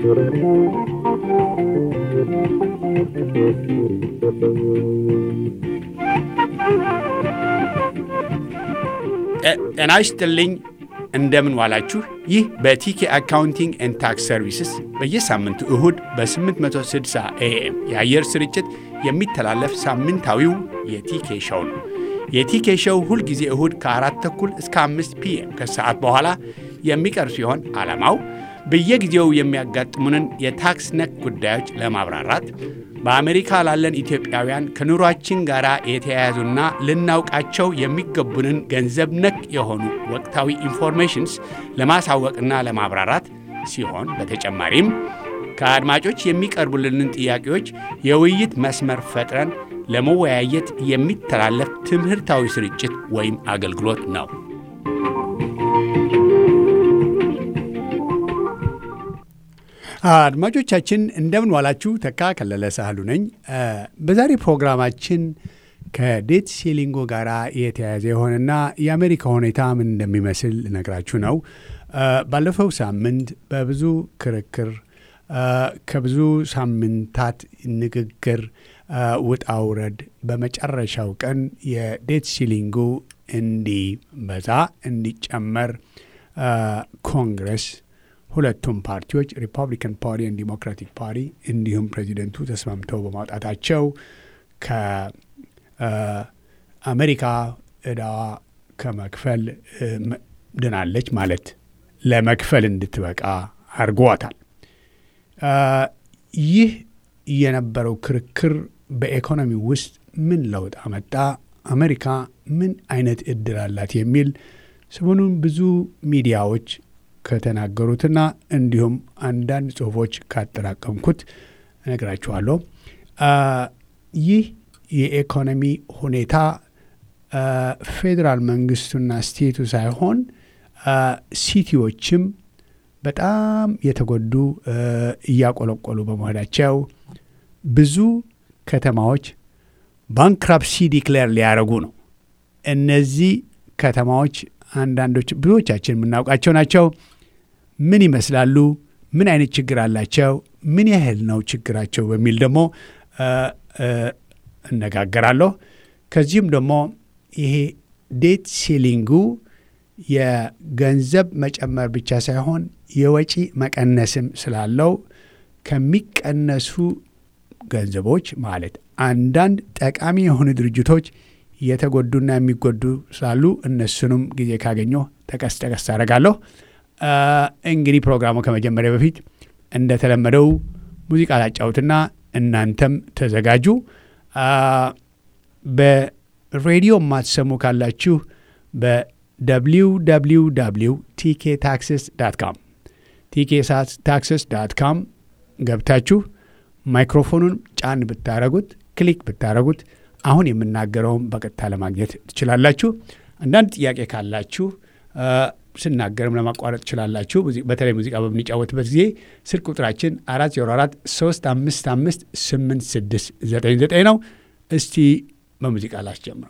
ጤና ይስጥልኝ። እንደምን ዋላችሁ። ይህ በቲኬ አካውንቲንግ ኤንድ ታክስ ሰርቪስስ በየሳምንቱ እሁድ በ860 ኤኤም የአየር ስርጭት የሚተላለፍ ሳምንታዊው የቲኬ ሸው ነው። የቲኬ ሸው ሁልጊዜ እሁድ ከአራት ተኩል እስከ አምስት ፒኤም ከሰዓት በኋላ የሚቀርብ ሲሆን ዓላማው በየጊዜው የሚያጋጥሙንን የታክስ ነክ ጉዳዮች ለማብራራት በአሜሪካ ላለን ኢትዮጵያውያን ከኑሯችን ጋር የተያያዙና ልናውቃቸው የሚገቡንን ገንዘብ ነክ የሆኑ ወቅታዊ ኢንፎርሜሽንስ ለማሳወቅና ለማብራራት ሲሆን በተጨማሪም ከአድማጮች የሚቀርቡልንን ጥያቄዎች የውይይት መስመር ፈጥረን ለመወያየት የሚተላለፍ ትምህርታዊ ስርጭት ወይም አገልግሎት ነው። አድማጮቻችን እንደምን ዋላችሁ። ተካ ከለለ ሳህሉ ነኝ። በዛሬ ፕሮግራማችን ከዴት ሴሊንጎ ጋር የተያያዘ የሆነና የአሜሪካ ሁኔታ ምን እንደሚመስል ልነግራችሁ ነው። ባለፈው ሳምንት በብዙ ክርክር ከብዙ ሳምንታት ንግግር ውጣ ውረድ በመጨረሻው ቀን የዴት ሲሊንጉ እንዲበዛ እንዲጨመር ኮንግረስ ሁለቱም ፓርቲዎች ሪፐብሊካን ፓርቲ እና ዲሞክራቲክ ፓርቲ እንዲሁም ፕሬዚደንቱ ተስማምተው በማውጣታቸው ከአሜሪካ ዕዳዋ ከመክፈል ድናለች ማለት ለመክፈል እንድትበቃ አድርጓታል። ይህ የነበረው ክርክር በኢኮኖሚ ውስጥ ምን ለውጥ አመጣ፣ አሜሪካ ምን አይነት እድል አላት የሚል ሰሞኑን ብዙ ሚዲያዎች ከተናገሩትና እንዲሁም አንዳንድ ጽሁፎች ካጠራቀምኩት እነግራችኋለሁ። ይህ የኢኮኖሚ ሁኔታ ፌዴራል መንግስቱና ስቴቱ ሳይሆን ሲቲዎችም በጣም የተጎዱ እያቆለቆሉ በመሆናቸው ብዙ ከተማዎች ባንክራፕሲ ዲክሌር ሊያደርጉ ነው። እነዚህ ከተማዎች አንዳንዶች ብዙዎቻችን የምናውቃቸው ናቸው። ምን ይመስላሉ? ምን አይነት ችግር አላቸው? ምን ያህል ነው ችግራቸው? በሚል ደግሞ እነጋገራለሁ። ከዚህም ደግሞ ይሄ ዴት ሴሊንጉ የገንዘብ መጨመር ብቻ ሳይሆን የወጪ መቀነስም ስላለው ከሚቀነሱ ገንዘቦች ማለት አንዳንድ ጠቃሚ የሆኑ ድርጅቶች የተጎዱና የሚጎዱ ስላሉ እነሱንም ጊዜ ካገኘሁ ጠቀስ ጠቀስ አደርጋለሁ። እንግዲህ ፕሮግራሙ ከመጀመሪያ በፊት እንደተለመደው ሙዚቃ ላጫውትና እናንተም ተዘጋጁ። በሬዲዮ የማትሰሙ ካላችሁ በwww ቲኬ ታክስስ ዳት ካም ቲኬ ታክስስ ዳት ካም ገብታችሁ ማይክሮፎኑን ጫን ብታረጉት ክሊክ ብታረጉት አሁን የምናገረውን በቀጥታ ለማግኘት ትችላላችሁ። አንዳንድ ጥያቄ ካላችሁ ስናገርም ለማቋረጥ ትችላላችሁ። በተለይ ሙዚቃ በምንጫወትበት ጊዜ ስልክ ቁጥራችን 404 355 8699 ነው። እስቲ በሙዚቃ ላስጀምረው።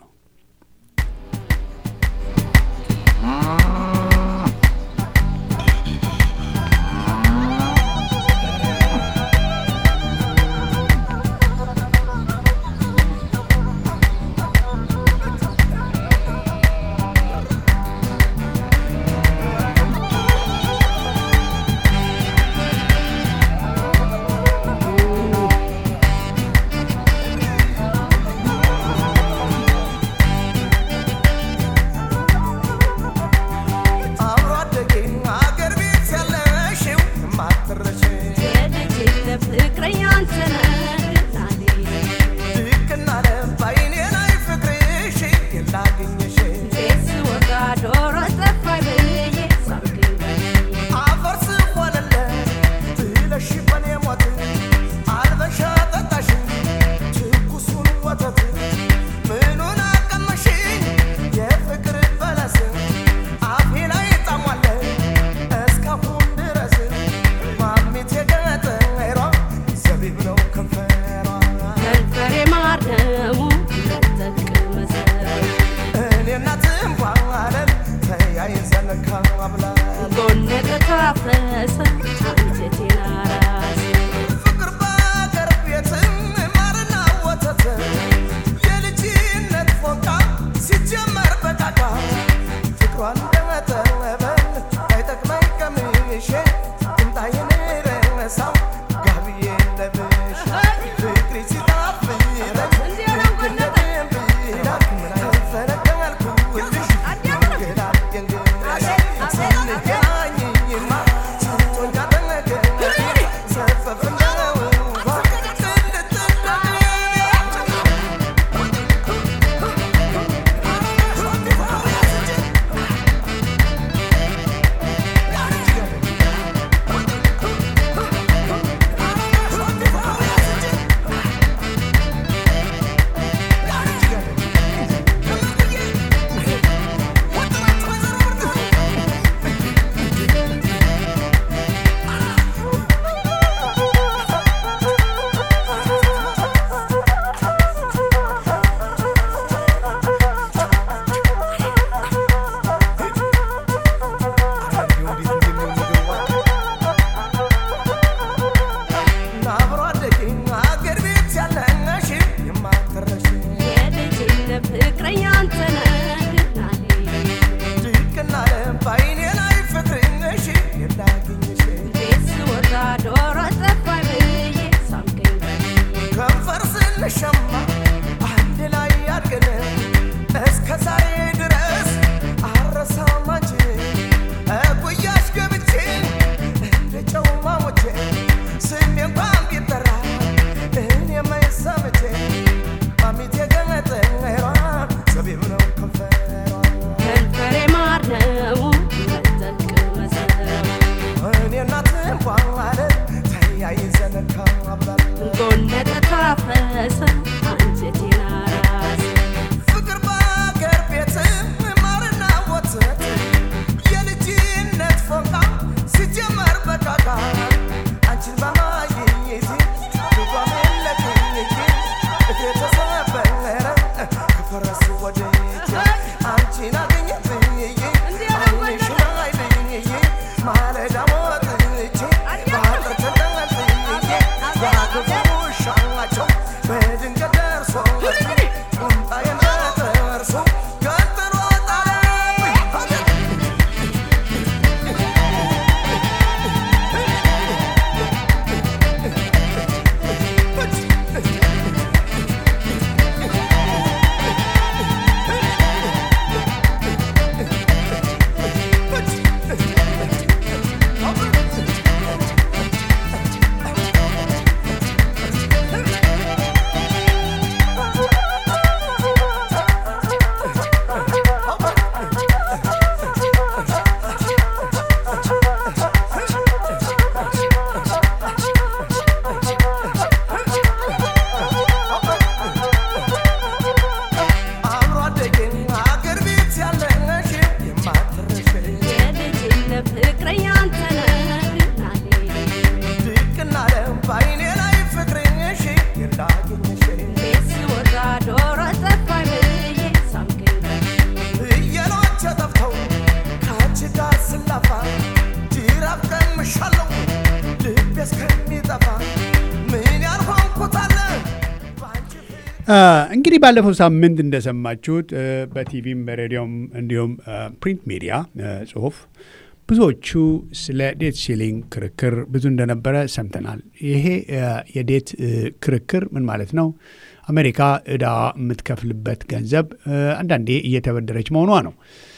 እንግዲህ ባለፈው ሳምንት እንደሰማችሁት በቲቪም በሬዲዮም እንዲሁም ፕሪንት ሚዲያ ጽሁፍ ብዙዎቹ ስለ ዴት ሲሊንግ ክርክር ብዙ እንደነበረ ሰምተናል። ይሄ የዴት ክርክር ምን ማለት ነው? አሜሪካ እዳ የምትከፍልበት ገንዘብ አንዳንዴ እየተበደረች መሆኗ ነው።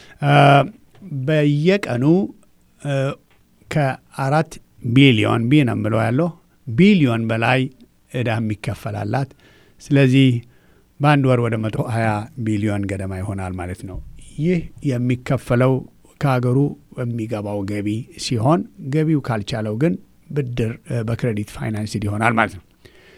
በየቀኑ ከአራት ቢሊዮን ቢ ነው የምለው ያለው ቢሊዮን በላይ እዳ የሚከፈላላት ስለዚህ በአንድ ወር ወደ መቶ ሀያ ቢሊዮን ገደማ ይሆናል ማለት ነው። ይህ የሚከፈለው ከሀገሩ በሚገባው ገቢ ሲሆን ገቢው ካልቻለው ግን ብድር በክሬዲት ፋይናንስድ ይሆናል ማለት ነው።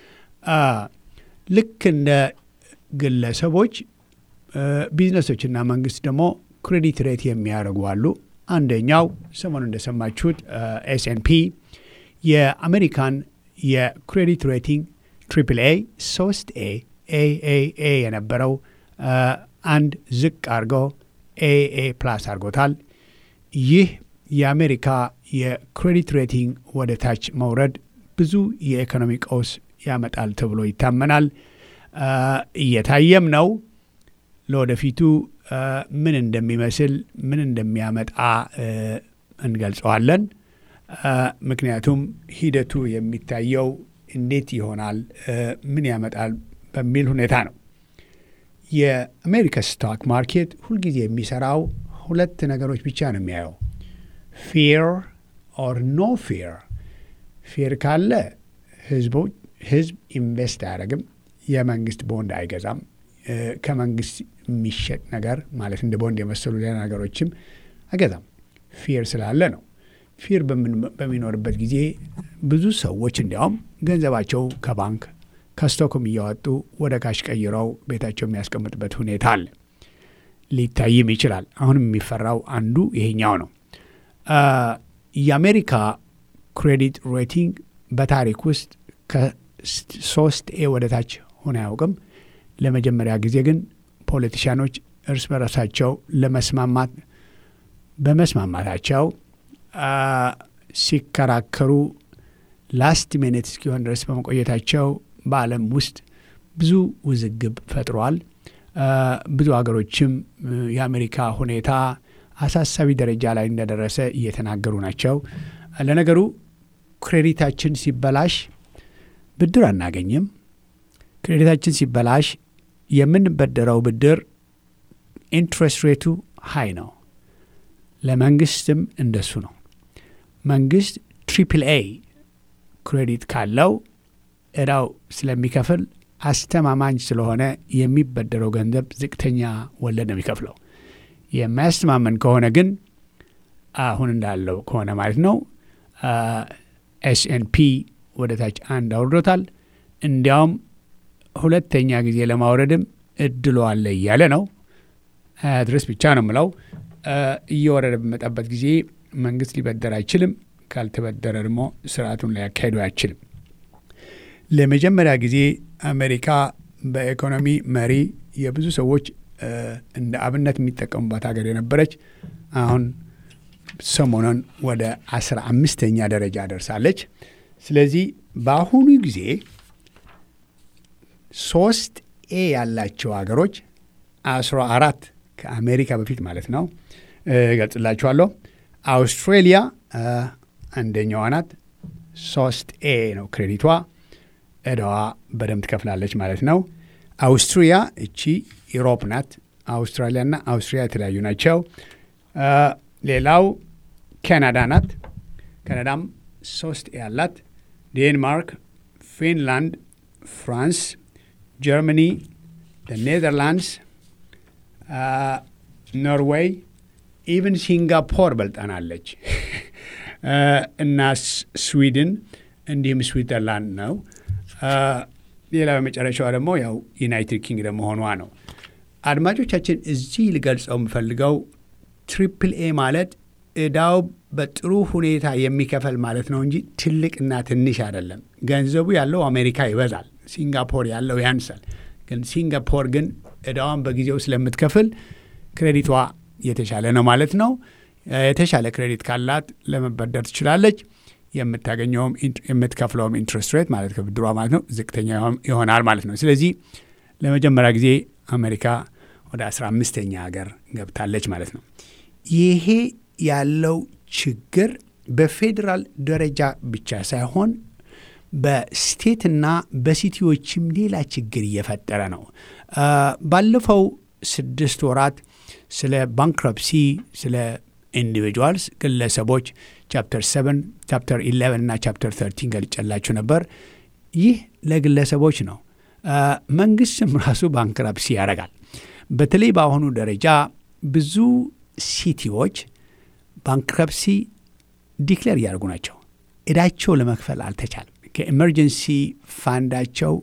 ልክ እንደ ግለሰቦች ቢዝነሶችና መንግስት ደግሞ ክሬዲት ሬት የሚያደርጉ አሉ። አንደኛው ሰሞኑ እንደሰማችሁት ኤስኤንፒ የአሜሪካን የክሬዲት ሬቲንግ ትሪፕል ኤ ሶስት ኤ ኤኤኤ የነበረው አንድ ዝቅ አድርጎ ኤኤ ፕላስ አድርጎታል። ይህ የአሜሪካ የክሬዲት ሬቲንግ ወደ ታች መውረድ ብዙ የኢኮኖሚ ቀውስ ያመጣል ተብሎ ይታመናል። እየታየም ነው። ለወደፊቱ ምን እንደሚመስል ምን እንደሚያመጣ እንገልጸዋለን። ምክንያቱም ሂደቱ የሚታየው እንዴት ይሆናል፣ ምን ያመጣል በሚል ሁኔታ ነው። የአሜሪካ ስቶክ ማርኬት ሁልጊዜ የሚሰራው ሁለት ነገሮች ብቻ ነው የሚያየው፣ ፊር ኦር ኖ ፊር። ፊር ካለ ህዝቦች ህዝብ ኢንቨስት አያደርግም፣ የመንግስት ቦንድ አይገዛም። ከመንግስት የሚሸጥ ነገር ማለት እንደ ቦንድ የመሰሉ ሌላ ነገሮችም አይገዛም። ፊር ስላለ ነው። ፊር በሚኖርበት ጊዜ ብዙ ሰዎች እንዲያውም ገንዘባቸው ከባንክ ከስቶክም እያወጡ ወደ ካሽ ቀይረው ቤታቸው የሚያስቀምጥበት ሁኔታ አለ። ሊታይም ይችላል። አሁንም የሚፈራው አንዱ ይሄኛው ነው። የአሜሪካ ክሬዲት ሬቲንግ በታሪክ ውስጥ ከሶስት ኤ ወደ ታች ሆነ አያውቅም። ለመጀመሪያ ጊዜ ግን ፖለቲሽያኖች እርስ በራሳቸው ለመስማማት በመስማማታቸው ሲከራከሩ ላስት ሚኒት እስኪሆን ድረስ በመቆየታቸው በዓለም ውስጥ ብዙ ውዝግብ ፈጥሯል። ብዙ ሀገሮችም የአሜሪካ ሁኔታ አሳሳቢ ደረጃ ላይ እንደደረሰ እየተናገሩ ናቸው። ለነገሩ ክሬዲታችን ሲበላሽ ብድር አናገኝም። ክሬዲታችን ሲበላሽ የምንበደረው ብድር ኢንትረስት ሬቱ ሀይ ነው። ለመንግስትም እንደሱ ነው። መንግስት ትሪፕል ኤ ክሬዲት ካለው እዳው ስለሚከፍል አስተማማኝ ስለሆነ የሚበደረው ገንዘብ ዝቅተኛ ወለድ ነው የሚከፍለው። የማያስተማመን ከሆነ ግን አሁን እንዳለው ከሆነ ማለት ነው ኤስኤንፒ ወደ ታች አንድ አውርዶታል። እንዲያውም ሁለተኛ ጊዜ ለማውረድም እድሎ አለ እያለ ነው። ድረስ ብቻ ነው ምለው። እየወረደ በመጣበት ጊዜ መንግስት ሊበደር አይችልም። ካልተበደረ ደግሞ ስርዓቱን ሊያካሂዱ አይችልም። ለመጀመሪያ ጊዜ አሜሪካ በኢኮኖሚ መሪ የብዙ ሰዎች እንደ አብነት የሚጠቀሙባት ሀገር የነበረች አሁን ሰሞኑን ወደ አስራ አምስተኛ ደረጃ ደርሳለች። ስለዚህ በአሁኑ ጊዜ ሶስት ኤ ያላቸው ሀገሮች አስራ አራት ከአሜሪካ በፊት ማለት ነው እገልጽላችኋለሁ። አውስትሬሊያ አንደኛዋ ናት። ሶስት ኤ ነው ክሬዲቷ። እዳዋ በደንብ ትከፍላለች ማለት ነው። አውስትሪያ እቺ ኢሮፕ ናት። አውስትራሊያና አውስትሪያ የተለያዩ ናቸው። ሌላው ካናዳ ናት። ካናዳም ሶስት ኤ ያላት። ዴንማርክ፣ ፊንላንድ፣ ፍራንስ፣ ጀርመኒ፣ ኔዘርላንድስ፣ ኖርዌይ ኢቨን ሲንጋፖር በልጠናለች እና ስዊድን እንዲሁም ስዊዘርላንድ ነው። ሌላ በመጨረሻዋ ደግሞ ያው ዩናይትድ ኪንግደም መሆኗ ነው። አድማጮቻችን እዚህ ልገልጸው የምፈልገው ትሪፕል ኤ ማለት እዳው በጥሩ ሁኔታ የሚከፈል ማለት ነው እንጂ ትልቅና ትንሽ አይደለም። ገንዘቡ ያለው አሜሪካ ይበዛል፣ ሲንጋፖር ያለው ያንሳል። ግን ሲንጋፖር ግን እዳዋን በጊዜው ስለምትከፍል ክሬዲቷ የተሻለ ነው ማለት ነው። የተሻለ ክሬዲት ካላት ለመበደር ትችላለች። የምታገኘውም የምትከፍለውም ኢንትረስት ሬት ማለት ከብድሯ ማለት ነው ዝቅተኛ ይሆናል ማለት ነው። ስለዚህ ለመጀመሪያ ጊዜ አሜሪካ ወደ 15ኛ ሀገር ገብታለች ማለት ነው። ይሄ ያለው ችግር በፌዴራል ደረጃ ብቻ ሳይሆን በስቴትና በሲቲዎችም ሌላ ችግር እየፈጠረ ነው። ባለፈው ስድስት ወራት ስለ ባንክረፕሲ ስለ ኢንዲቪጁዋልስ ግለሰቦች ቻፕተር 7 ቻፕተር 11 እና ቻፕተር 13 ገልጨላችሁ ነበር። ይህ ለግለሰቦች ነው። መንግስትም ራሱ ባንክረፕሲ ያደርጋል። በተለይ በአሁኑ ደረጃ ብዙ ሲቲዎች ባንክረፕሲ ዲክሌር እያደርጉ ናቸው። እዳቸው ለመክፈል አልተቻለም። ከኤመርጀንሲ ፋንዳቸው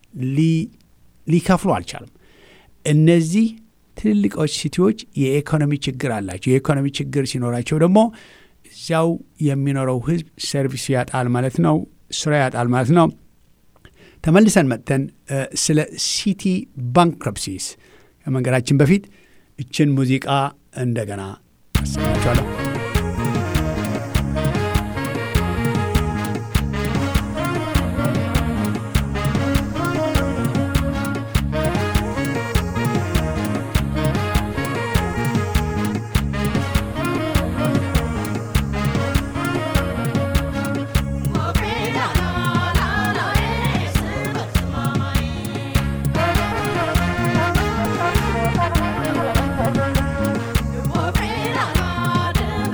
ሊከፍሉ አልቻሉም። እነዚህ ትልልቆች ሲቲዎች የኢኮኖሚ ችግር አላቸው። የኢኮኖሚ ችግር ሲኖራቸው ደግሞ እዚያው የሚኖረው ህዝብ ሰርቪስ ያጣል ማለት ነው፣ ስራ ያጣል ማለት ነው። ተመልሰን መጥተን ስለ ሲቲ ባንክረፕሲስ ከመንገዳችን በፊት እችን ሙዚቃ እንደገና አሰማችኋለሁ። Mama.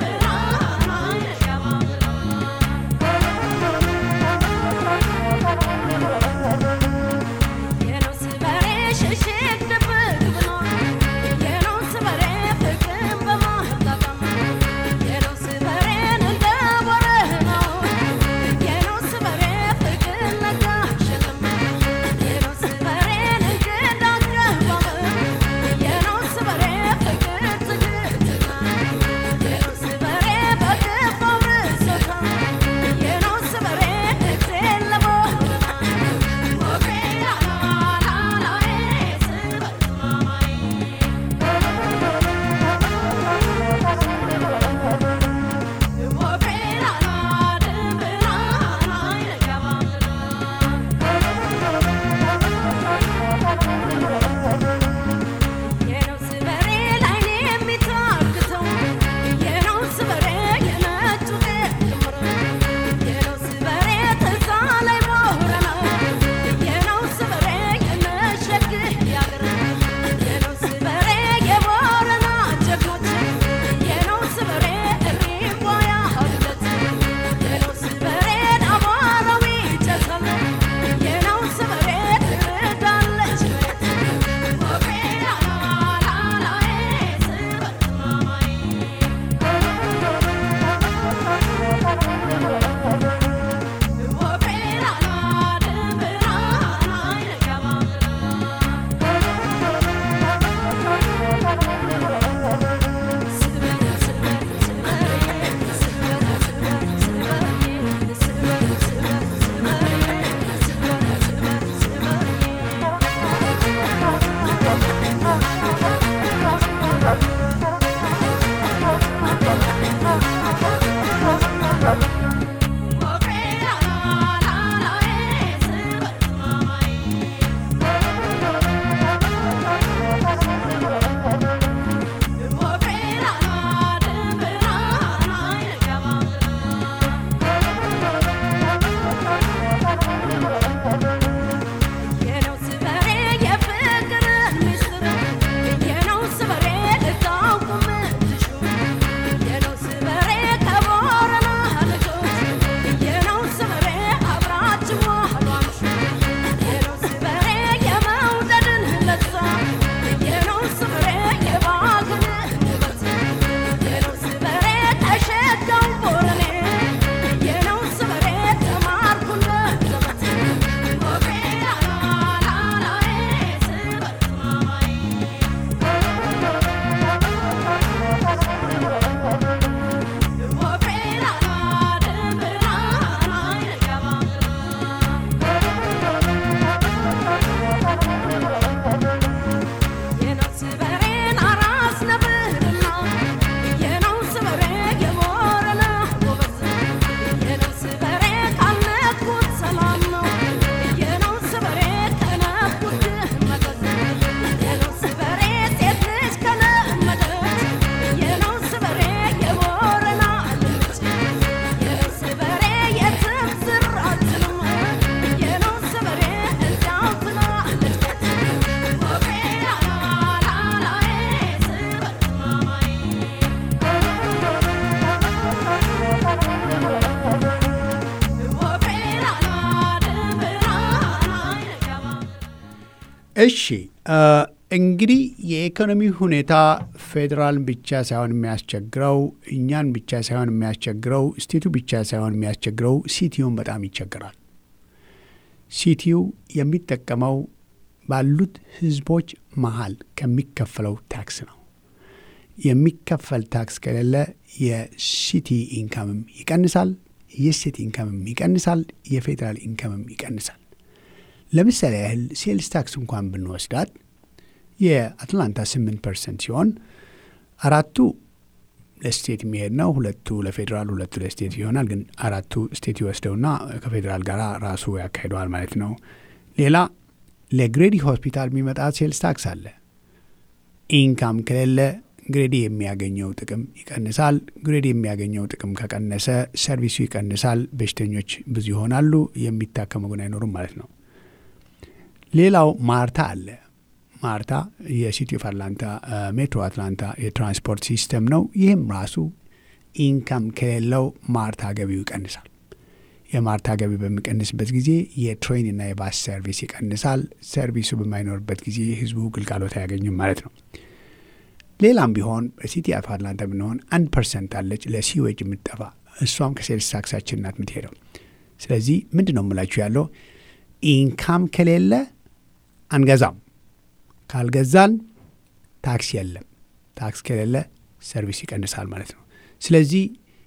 እሺ እንግዲህ የኢኮኖሚ ሁኔታ ፌዴራልን ብቻ ሳይሆን የሚያስቸግረው እኛን ብቻ ሳይሆን የሚያስቸግረው ስቴቱ ብቻ ሳይሆን የሚያስቸግረው ሲቲውን በጣም ይቸግራል። ሲቲው የሚጠቀመው ባሉት ህዝቦች መሀል ከሚከፈለው ታክስ ነው። የሚከፈል ታክስ ከሌለ የሲቲ ኢንካምም ይቀንሳል፣ የስቴት ኢንካምም ይቀንሳል፣ የፌዴራል ኢንካምም ይቀንሳል። ለምሳሌ ያህል ሴልስ ታክስ እንኳን ብንወስዳት የአትላንታ 8 ፐርሰንት ሲሆን አራቱ ለስቴት የሚሄድ ነው። ሁለቱ ለፌዴራል፣ ሁለቱ ለስቴት ይሆናል። ግን አራቱ ስቴት ይወስደውና ከፌዴራል ጋር ራሱ ያካሂደዋል ማለት ነው። ሌላ ለግሬዲ ሆስፒታል የሚመጣ ሴልስ ታክስ አለ። ኢንካም ከሌለ ግሬዲ የሚያገኘው ጥቅም ይቀንሳል። ግሬዲ የሚያገኘው ጥቅም ከቀነሰ ሰርቪሱ ይቀንሳል። በሽተኞች ብዙ ይሆናሉ። የሚታከሙ ግን አይኖሩም ማለት ነው። ሌላው ማርታ አለ። ማርታ የሲቲ ኦፍ አትላንታ ሜትሮ አትላንታ የትራንስፖርት ሲስተም ነው። ይህም ራሱ ኢንካም ከሌለው ማርታ ገቢው ይቀንሳል። የማርታ ገቢ በሚቀንስበት ጊዜ የትሬንና የባስ ሰርቪስ ይቀንሳል። ሰርቪሱ በማይኖርበት ጊዜ ህዝቡ ግልጋሎት አያገኝም ማለት ነው። ሌላም ቢሆን በሲቲ ኦፍ አትላንታ ብንሆን አንድ ፐርሰንት አለች ለሲዌጅ የምትጠፋ እሷም ከሴልስ ታክሳችን ናት የምትሄደው። ስለዚህ ምንድን ነው የምላችሁ ያለው ኢንካም ከሌለ አንገዛም ካልገዛን ታክስ የለም። ታክስ ከሌለ ሰርቪስ ይቀንሳል ማለት ነው። ስለዚህ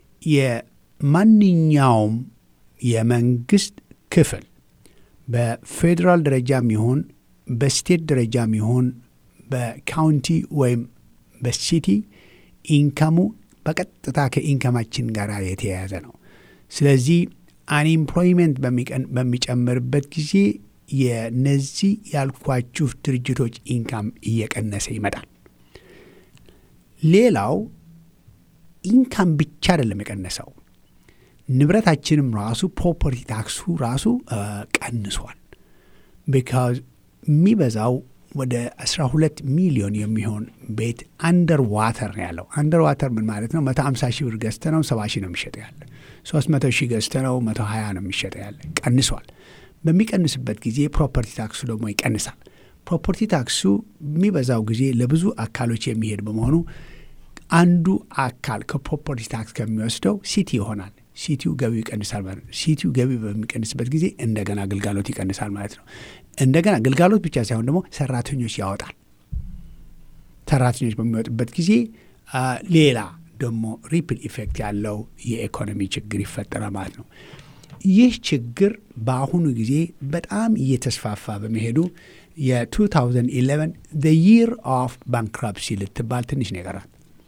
የማንኛውም የመንግስት ክፍል በፌዴራል ደረጃም ይሁን በስቴት ደረጃም ይሁን በካውንቲ ወይም በሲቲ ኢንካሙ በቀጥታ ከኢንካማችን ጋር የተያያዘ ነው። ስለዚህ አንኤምፕሎይመንት በሚጨምርበት ጊዜ የነዚህ ያልኳችሁ ድርጅቶች ኢንካም እየቀነሰ ይመጣል። ሌላው ኢንካም ብቻ አይደለም የቀነሰው፣ ንብረታችንም ራሱ ፕሮፐርቲ ታክሱ ራሱ ቀንሷል። ቢካዝ የሚበዛው ወደ 12 ሚሊዮን የሚሆን ቤት አንደር ዋተር ነው ያለው። አንደር ዋተር ምን ማለት ነው? 150 ሺህ ብር ገዝተ ነው 70 ሺህ ነው የሚሸጠ ያለ። 300 ሺህ ገዝተ ነው 120 ነው የሚሸጠ ያለ። ቀንሷል። በሚቀንስበት ጊዜ ፕሮፐርቲ ታክሱ ደግሞ ይቀንሳል። ፕሮፐርቲ ታክሱ የሚበዛው ጊዜ ለብዙ አካሎች የሚሄድ በመሆኑ አንዱ አካል ከፕሮፐርቲ ታክስ ከሚወስደው ሲቲ ይሆናል። ሲቲው ገቢው ይቀንሳል ማለት ነው። ሲቲው ገቢ በሚቀንስበት ጊዜ እንደገና ግልጋሎት ይቀንሳል ማለት ነው። እንደገና ግልጋሎት ብቻ ሳይሆን ደግሞ ሰራተኞች ያወጣል። ሰራተኞች በሚወጡበት ጊዜ ሌላ ደግሞ ሪፕል ኢፌክት ያለው የኢኮኖሚ ችግር ይፈጠራል ማለት ነው። ይህ ችግር በአሁኑ ጊዜ በጣም እየተስፋፋ በመሄዱ የ2011 ዘ ይር ኦፍ ባንክራፕሲ ልትባል ትንሽ ነው የቀራት።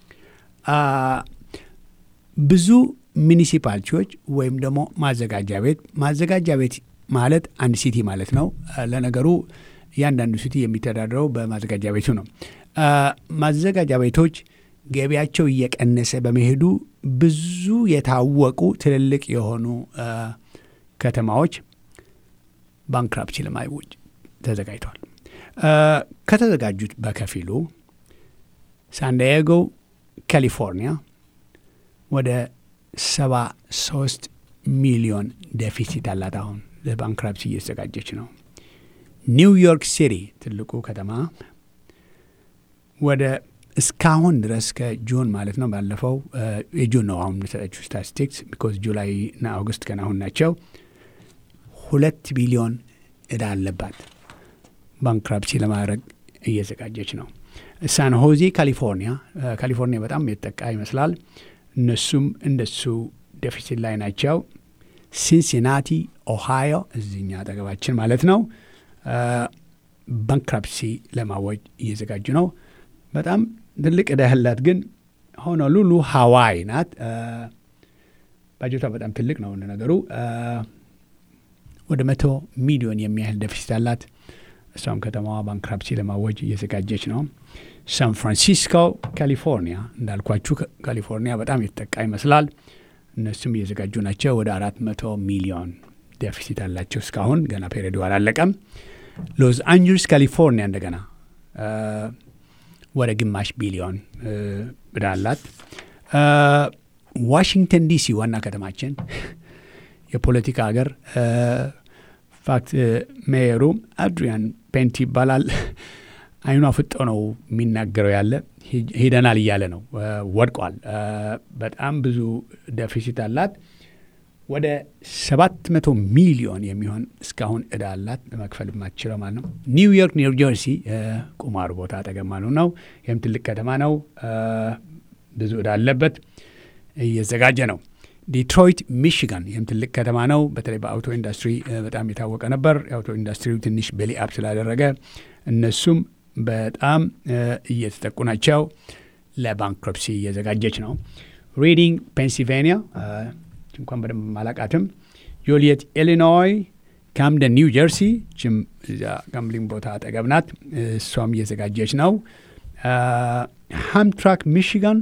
ብዙ ሚኒሲፓሊቲዎች ወይም ደግሞ ማዘጋጃ ቤት ማዘጋጃ ቤት ማለት አንድ ሲቲ ማለት ነው። ለነገሩ እያንዳንዱ ሲቲ የሚተዳደረው በማዘጋጃ ቤቱ ነው። ማዘጋጃ ቤቶች ገቢያቸው እየቀነሰ በመሄዱ ብዙ የታወቁ ትልልቅ የሆኑ ከተማዎች ባንክራፕሲ ለማወጅ ተዘጋጅተዋል። ከተዘጋጁት በከፊሉ ሳንዲያጎ ካሊፎርኒያ ወደ ሰባ ሶስት ሚሊዮን ዴፊሲት አላት። አሁን ለባንክራፕሲ እየተዘጋጀች ነው። ኒውዮርክ ሲቲ ትልቁ ከተማ ወደ እስካሁን ድረስ ከጁን ማለት ነው ባለፈው የጁን ነው አሁን የሰጠችው ስታቲስቲክስ ቢኮዝ ጁላይ እና አውግስት ገና አሁን ናቸው። ሁለት ቢሊዮን እዳ አለባት ባንክራፕሲ ለማድረግ እየዘጋጀች ነው። ሳን ሆዜ ካሊፎርኒያ ካሊፎርኒያ በጣም የተጠቃ ይመስላል። እነሱም እንደሱ ዴፊሲት ላይ ናቸው። ሲንሲናቲ ኦሃዮ እዚኛ አጠገባችን ማለት ነው ባንክራፕሲ ለማወጅ እየዘጋጁ ነው። በጣም ትልቅ ዕዳ ያላት ግን ሆኖሉሉ ሀዋይ ናት። ባጀቷ በጣም ትልቅ ነው ነገሩ። ወደ መቶ ሚሊዮን የሚያህል ደፊሲት አላት። እሷም ከተማዋ ባንክራፕሲ ለማወጅ እየዘጋጀች ነው። ሳን ፍራንሲስኮ ካሊፎርኒያ፣ እንዳልኳችሁ ካሊፎርኒያ በጣም የተጠቃ ይመስላል። እነሱም እየዘጋጁ ናቸው። ወደ አራት መቶ ሚሊዮን ዴፊሲት አላቸው። እስካሁን ገና ፔሪዱ አላለቀም። ሎስ አንጀልስ ካሊፎርኒያ እንደገና ወደ ግማሽ ቢሊዮን ዕዳ አላት። ዋሽንግተን ዲሲ ዋና ከተማችን የፖለቲካ ሀገር ፋክት ሜየሩ አድሪያን ፔንቲ ይባላል። አይኗ ፍጦ ነው የሚናገረው ያለ ሄደናል እያለ ነው። ወድቋል። በጣም ብዙ ደፊሲት አላት። ወደ ሰባት መቶ ሚሊዮን የሚሆን እስካሁን እዳ አላት ለመክፈል የማትችለው ማለት ነው። ኒውዮርክ ኒው ጀርሲ ቁማሩ ቦታ አጠገብ ማለት ነው። ይህም ትልቅ ከተማ ነው። ብዙ እዳ አለበት። እየዘጋጀ ነው። ዲትሮይት ሚሽጋን ይህም ትልቅ ከተማ ነው። በተለይ በአውቶ ኢንዱስትሪ በጣም የታወቀ ነበር። የአውቶ ኢንዱስትሪው ትንሽ ቤሊ አፕ ስላደረገ እነሱም በጣም እየተጠቁ ናቸው። ለባንክሮፕሲ እየዘጋጀች ነው። ሪዲንግ ፔንሲልቬኒያ እንኳን በደንብ ማላቃትም። ዮልየት ኢሊኖይ፣ ካምደን ኒው ጀርሲ ችም እዚያ ጋምብሊንግ ቦታ አጠገብ ናት። እሷም እየዘጋጀች ነው። ሃምትራክ ሚሽጋን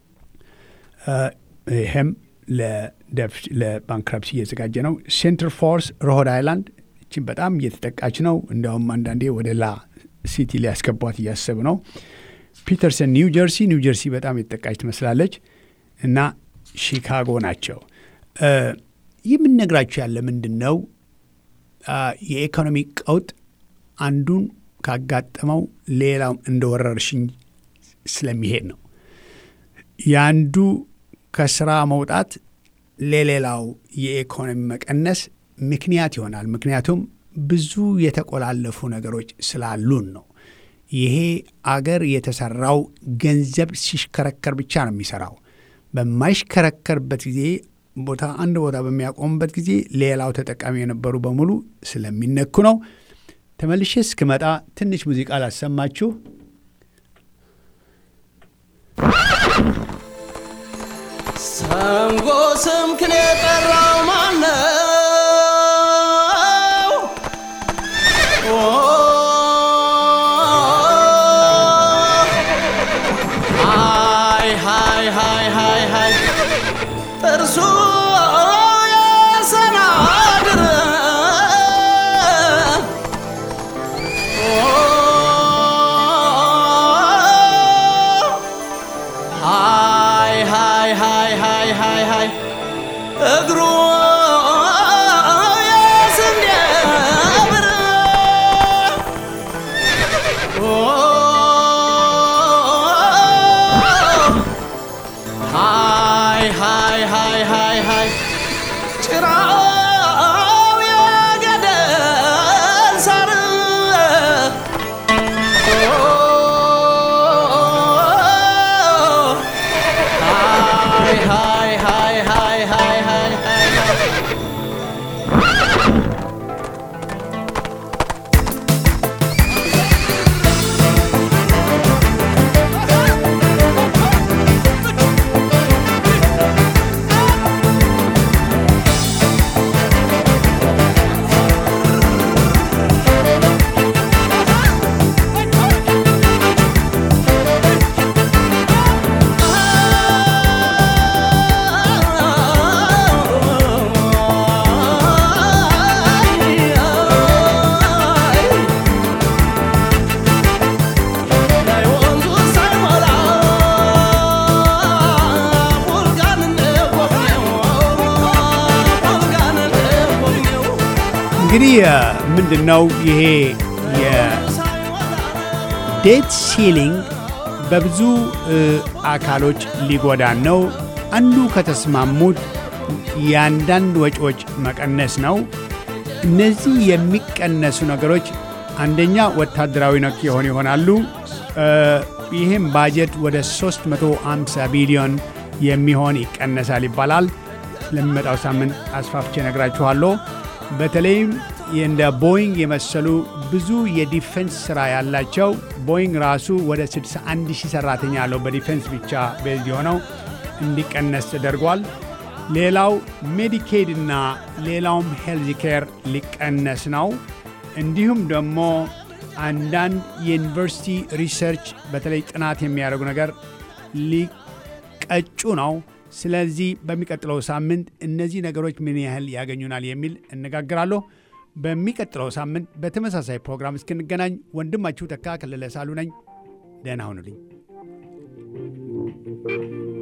ይህም ለባንክራፕሲ እየዘጋጀ ነው። ሴንትር ፎርስ ሮሆድ አይላንድ እችም በጣም እየተጠቃች ነው። እንዲያውም አንዳንዴ ወደ ላ ሲቲ ሊያስገቧት እያሰቡ ነው። ፒተርሰን ኒው ጀርሲ ኒው ጀርሲ በጣም የተጠቃች ትመስላለች እና ሺካጎ ናቸው። የምነግራችሁ ያለ ምንድን ነው የኢኮኖሚ ቀውጥ አንዱን ካጋጠመው ሌላው እንደ ወረርሽኝ ስለሚሄድ ነው። የአንዱ ከስራ መውጣት ለሌላው የኢኮኖሚ መቀነስ ምክንያት ይሆናል። ምክንያቱም ብዙ የተቆላለፉ ነገሮች ስላሉን ነው። ይሄ አገር የተሰራው ገንዘብ ሲሽከረከር ብቻ ነው የሚሰራው። በማይሽከረከርበት ጊዜ ቦታ አንድ ቦታ በሚያቆምበት ጊዜ ሌላው ተጠቃሚ የነበሩ በሙሉ ስለሚነኩ ነው። ተመልሼ እስክመጣ ትንሽ ሙዚቃ ላሰማችሁ። ሰንጎ ስምክን የጠራው ማነው? ሃይ ሃይ ሃይ ሃይ ሃይ ጥርሱ የሰናድር ሃይ ሃይ ሃይ ሃይ ሃይ ሃይ እግሩ የስንዴ ብር ሃይ ሃይ ሃይ ሃይ ሃይ ጭራው የገደል ሳር ሃይ ሃይ ሃይ ሃይ ሃይ ሃይ ሃይ እንግዲህ ምንድን ነው ይሄ የዴት ሲሊንግ በብዙ አካሎች ሊጎዳን ነው። አንዱ ከተስማሙት የአንዳንድ ወጪዎች መቀነስ ነው። እነዚህ የሚቀነሱ ነገሮች አንደኛ ወታደራዊ ነክ የሆኑ ይሆናሉ። ይህም ባጀት ወደ 350 ቢሊዮን የሚሆን ይቀነሳል ይባላል። ስለሚመጣው ሳምንት አስፋፍቼ ነግራችኋለሁ። በተለይም እንደ ቦይንግ የመሰሉ ብዙ የዲፌንስ ስራ ያላቸው ቦይንግ ራሱ ወደ 61 ሺህ ሰራተኛ ያለው በዲፌንስ ብቻ ቤዝ የሆነው እንዲቀነስ ተደርጓል። ሌላው ሜዲኬድ እና ሌላውም ሄልዝ ኬር ሊቀነስ ነው። እንዲሁም ደግሞ አንዳንድ የዩኒቨርሲቲ ሪሰርች በተለይ ጥናት የሚያደርጉ ነገር ሊቀጩ ነው። ስለዚህ በሚቀጥለው ሳምንት እነዚህ ነገሮች ምን ያህል ያገኙናል የሚል እነጋግራለሁ። በሚቀጥለው ሳምንት በተመሳሳይ ፕሮግራም እስክንገናኝ ወንድማችሁ ተካ ከለለ ሳሉ ነኝ። ደህና ሁኑልኝ።